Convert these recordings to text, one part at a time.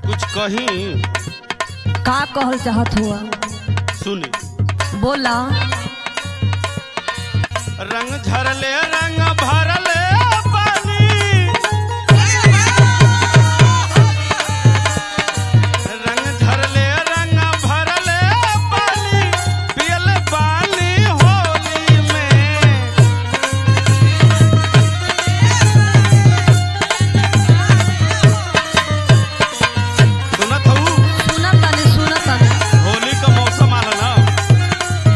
कुछ कहीं का कहल चाहत हुआ सुनी बोला रंग झरले रंग भरले पानी रंग झरले रंग भरले पानी पियल पानी होली में सुनत हूँ सुनत तनी सुनत तनी होली का मौसम आला ना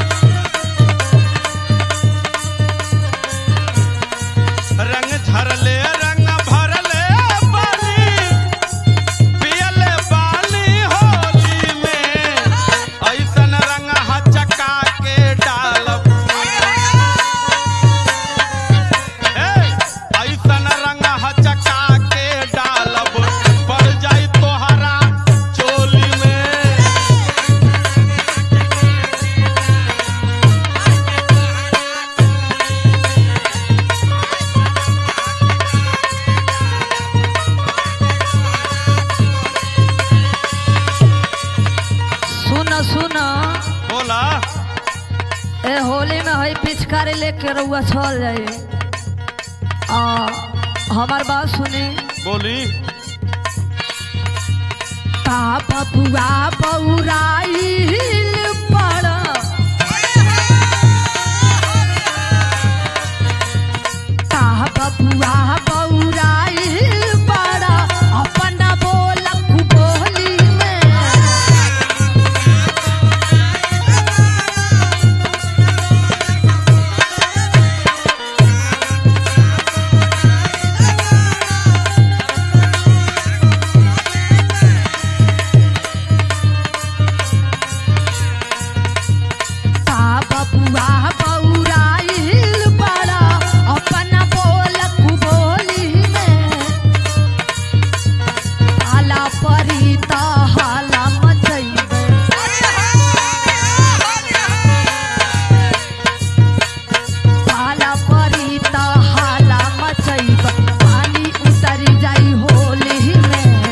रंग झरले रंग भरले पानी पियले पानी होली में ऐसन रंग हचका के डालब ए, ऐसन रंग हचका के डालब पड़ जाई तोहरा चोली में सुन सुन बोला ए होली में हई पिचकारी लेके रउआ चल जाई आ हमार बात सुनी बोली का बबुआ बौराइल पड़ का बबुआ बौराइल पड़ अपन बोलक बोली में का बबुआ बौराइल पड़ अपन बोलक बोली में आला परी त हाला मचैबे पाला परी त हाला मचैब पानी उतरी जाई होली में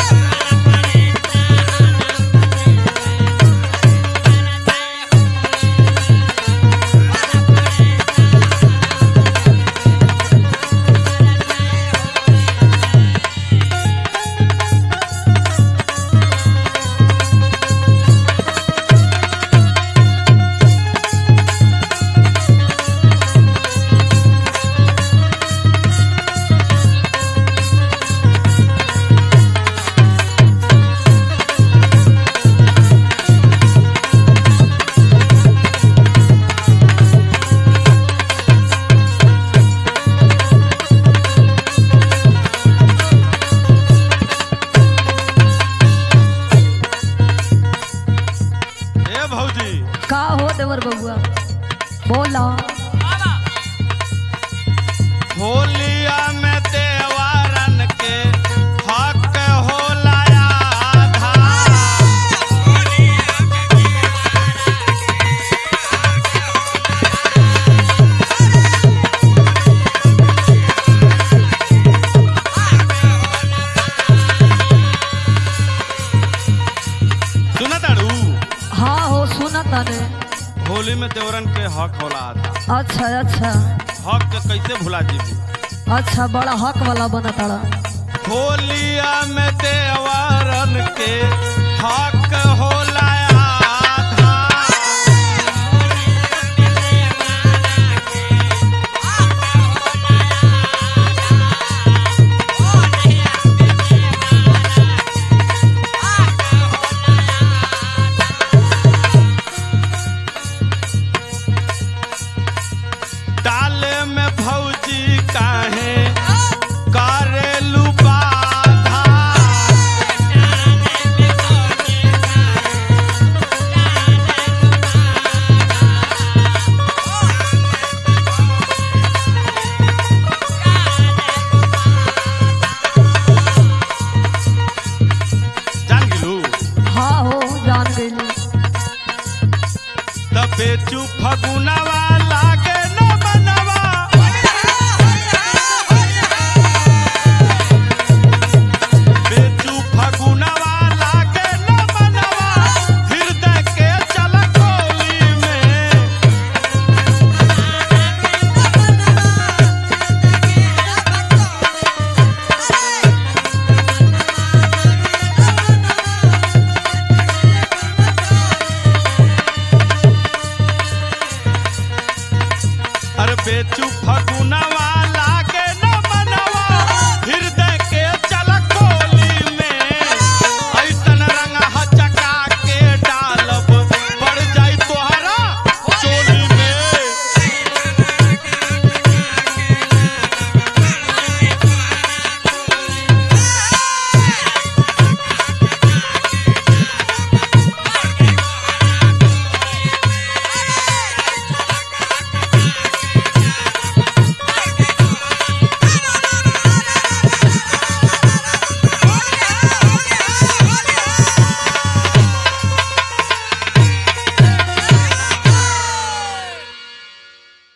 ए भौजी का हो देवर बबुआ बोला होलिया में देवारन के हक होला आधा सुना ताड़ू हाँ हो सुना तने होली में देवरन के हक होला आधा अच्छा अच्छा हक के कैसे भुला जीबू अच्छा बड़ा हक वाला बना तारा होलिया में देवरन के हक होला आधा डाले में भौजी काहे करेलू बाधा जान गेलू हाँ हो जान गई त बेचू फगुनावा